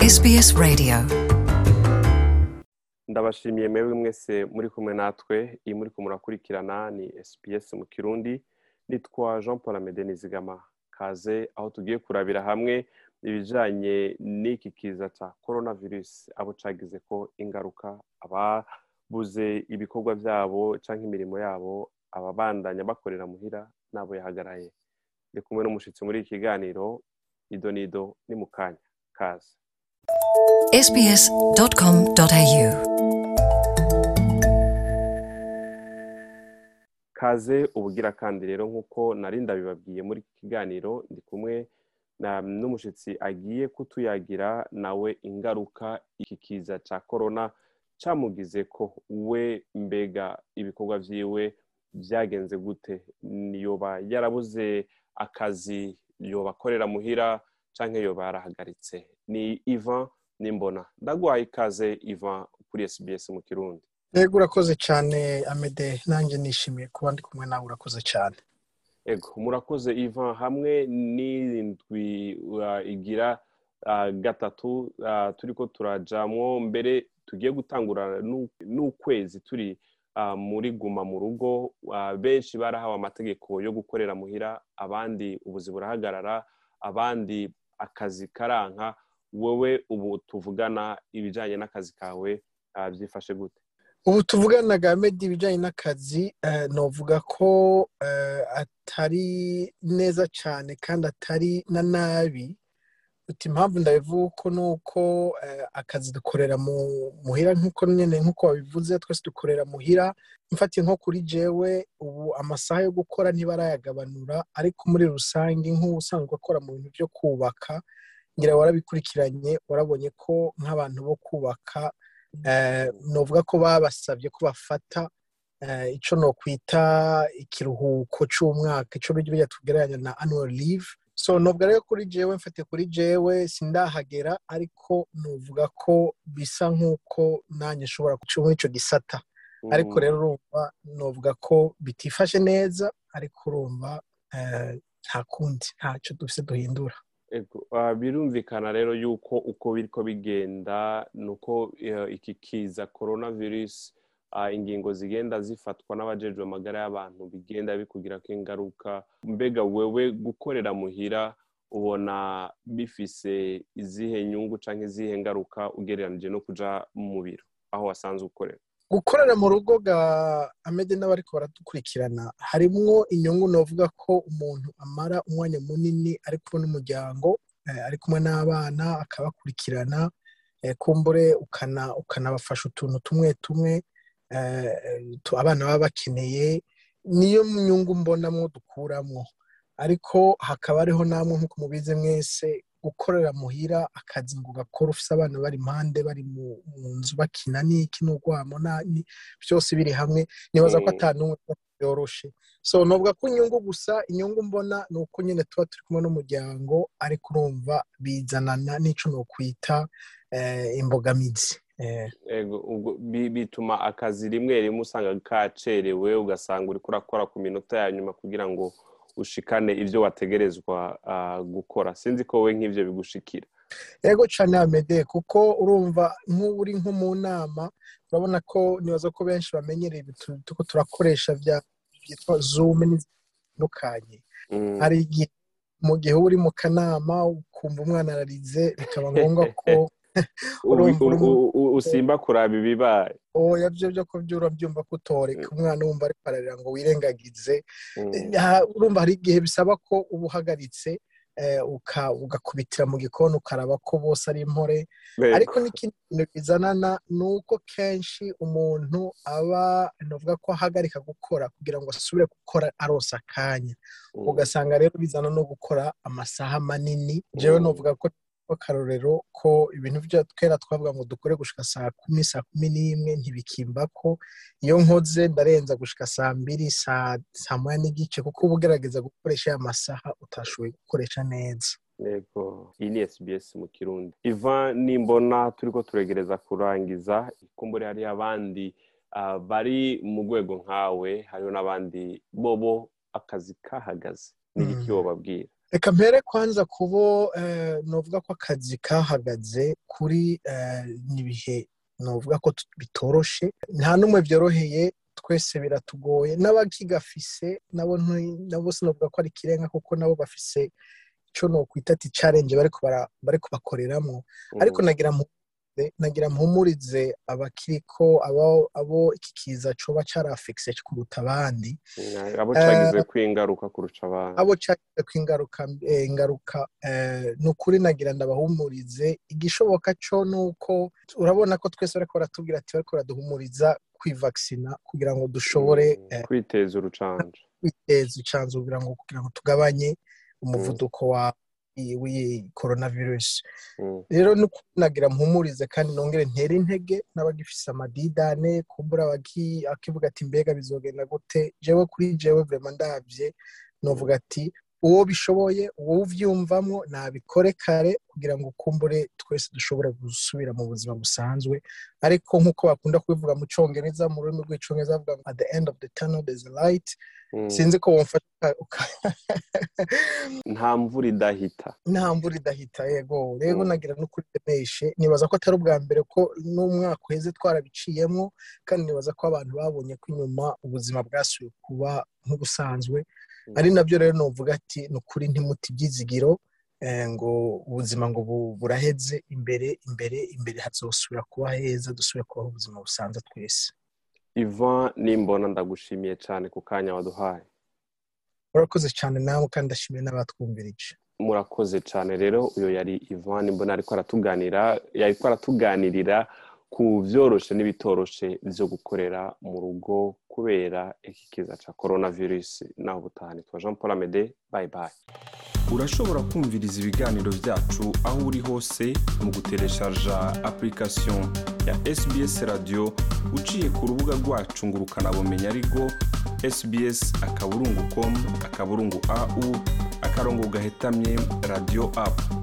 SBS Radio ndabashimiye mwebwe mwese muri kumwe natwe iyi muri murakurikirana ni SBS mu kirundi nitwa jean paul amede nizigama kaze aho tugiye kurabira hamwe ibijanye n'iki kiza ca coronavirus abo cagize ko ingaruka ababuze ibikorwa vyabo canke imirimo yabo ababandanya bakorera muhira n'abo yahagaraye ndi kumwe n'umushitsi muri iki kiganiro ido nido ni mu kanya kaze sbs.com.au kaze ubugira kandi rero nk'uko nari ndabibabwiye muri iki kiganiro ndi kumwe na- n'umushitsi agiye kutuyagira nawe ingaruka iki kiza ca korona camugize ko we mbega ibikorwa vyiwe vyagenze gute yoba yarabuze akazi yoba akorera muhira canke yoba yarahagaritse ni ivan nimbona ndagwaye ikaze ivan kuri sbs mu kirundi yego urakoze cyane amede nanjye nishimiye kuba ndi kumwe nawe urakoze cyane ego murakoze ivan hamwe n'indwi uh, igira uh, gatatu uh, turiko turajamwo mbere tugiye gutangura n'u- n'ukwezi turi uh, muri guma mu rugo uh, benshi barahawe amategeko yo gukorera muhira abandi ubuzi burahagarara abandi akazi karanka wowe ubu tuvugana ibijanye n'akazi kawe uh, byifashe gute ubu tuvuganaga amede ibijyanye n'akazi eh, novuga ko eh, atari neza cyane kandi atari na nabi uti impamvu ndabivuga uko ni uko eh, akazi dukorera mu muhira nk'uko nyine nk'uko wabivuze twese dukorera muhira mfatiye nko kuri jewe ubu amasaha yo gukora ntibarayagabanura ariko muri rusange nk'ubusanzwe akora mu bintu byo kubaka ngira warabikurikiranye warabonye ko nk'abantu bo kubaka eh, novuga ko babasabye ko bafata eh, ico nokwita ikiruhuko c'umwaka ico bijya tugereranya na annual leave so novuga rero kuri jewe mfatiye kuri jewe sindahagera ariko novuga ko bisa nk'uko nanjye nshobora guca muri ico gisata ariko rero urumva novuga ko bitifashe neza ariko urumva eh, nta kundi ntacyo dufise duhindura Ego, ah, birumvikana rero yuko uko biriko bigenda nuko eh, iki kiza coronavirus ah, ingingo zigenda zifatwa n'abajejwe amagara y'abantu bigenda bikugirako ingaruka mbega wewe gukorera muhira ubona bifise izihe nyungu canke izihe ngaruka ugereranije no kuja mu biro aho wasanzwe ukorera gukorera mu rugo ga amede n'abariko baradukurikirana harimwo inyungu novuga ko umuntu amara umwanya munini ari kumwe n'umuryango eh, ari kumwe n'abana akabakurikirana eh, kumbure ukana ukanabafasha utuntu tumwe tumwe eh, tu- abana baba bakeneye niyo nyungu mbonamwo dukuramwo ariko hakaba hariho namwe nk'uko mubizi mwese gukorera muhira akazi ngo ugakora ufise abana bari impande bari mu mu nzu bakina n'iki n'urwamo na- ni- byose biri hamwe nibaza ko Mm. ata n'umwe yoroshe so novuga ko inyungu gusa inyungu mbona ni uko nyine tuba turi kumwe n'umuryango ariko urumva bizanana n'ico nokwita eh, imbogamizi eh, Ego, ubwo bi- bituma akazi rimwe rimwe usanga kacerewe ugasanga uriko urakora ku minota ya nyuma kugira ngo ushikane ivyo wategerezwa ah, gukora sinzi ko we nk'ivyo bigushikira ego cane amede kuko urumva nk'ubu uri nko mu nama urabona ko nibaza ko benshi bamenyereye ibintu turiko turakoresha vya byitwa zoom n'izitandukanye Mm. hari igihe mu gihe uba uri mu kanama ukumva umwana ararize bikaba ngombwa ko urumva uri mu- U- u- usimba kuraba ibibaye oya byo byo ko byo urabyumva ko utoreka umwana wumva ariko ararira ngo wirengagize Mm. Ha- urumva hari igihe bisaba ko uba uhagaritse eh, uka- ugakubitira mu gikoni ukaraba ko bose ari impore Ego. ariko n'ikindi kintu bizanana ni uko kenshi umuntu aba navuga ko ahagarika gukora kugira ngo asubire gukora aronsa akanya Mm. ugasanga rero bizana no gukora amasaha manini jewe Mm. novuga ko akarorero ko ibintu byo twera twavuga ngo dukore gushika saa kumi saa kumi n'imwe ntibikimba ko iyo nkoze ndarenza gushika saa mbiri saa saa moya n'igice kuko uba ugerageza gukoresha ya masaha utashoboye gukoresha neza Yego, iyi ni SBS mu Kirundi. Ivan nimbona turiko turegereza kurangiza, kumbure hariho abandi ah, bari mu rwego nkawe, hariho n'abandi bobo akazi kahagaze. Ni iki Mm. wobabwira? reka mpere kwanza kubo novuga ko akazi kahagaze kuri n'ibihe novuga ko bitoroshe nta n'umwe byoroheye twese biratugoye n'abakigafise nabo nabo sinovuga ko ari ikirenga kuko nabo bafise icyo nokwita ati challenge bariko bakoreramo ariko nagira nagira mpumurize abakiriko abo abo iki kiza coba carafekise kuruta abandi abo cagize kwingaruka kurusha abandi abo cagize kwingaruka ingaruka ni ukuri nagira ndabahumurize igishoboka co nuko urabona ko twese bariko baratubwira ati bariko baraduhumuriza kwivaksina kugira ngo dushobore kwiteza urucanco kwiteza urucanco kugira ngo kugira ngo tugabanye umuvuduko wa w'iyi coronavirus rero no nagira mpumurize kandi nongere ntere intege n'abagifise amadidane kumbura akivuga ati mbega bizogenda gute jewe kuri jewe vrema ndavye novuga ati uwo bishoboye uwo uvyumvamwo nabikore kare kugira ngo ukumbure twese dushobore gusubira mu buzima busanzwe ariko nk'uko bakunda kubivuga mu congereza mu rurimi rw'icongereza bavuga ngo at the end of the tunnel there's a light sinzi ko wumfasha nta mvura idahita nta mvura idahita yego rero nagira no kuri demeshe nibaza ko atari ubwa mbere ko n'umwaka uheze twarabiciyemo kandi nibaza ko abantu babonye ko inyuma ubuzima bwasubiye kuba nk'ubusanzwe ari nabyo rero nuvuga ati ni ukuri ntimuti ibyizigiro ngo ubuzima ngo buraheze imbere imbere imbere hazosubira kuba heza dusubire kubaho ubuzima busanzwe twese ivan nimbona ndagushimiye cyane ku kanya waduhaye murakoze cyane nawe kandi ndashimiye n'abatwumvirije murakoze cyane rero uyu yari ivan nimbona ariko aratuganira yariko aratuganirira ku byoroshe n'ibitoroshe byo gukorera mu rugo kubera iki kiza cya coronavirus naho ubutaha nitwa jean paul amede bayi bayi urashobora kumviriza ibiganiro byacu aho uri hose mu gutereshaja application ya sbs radio uciye ku rubuga rwacu ngo ukanabumenya ariko sbs akaburungu com akaburungu au akarongo gahetamye radio app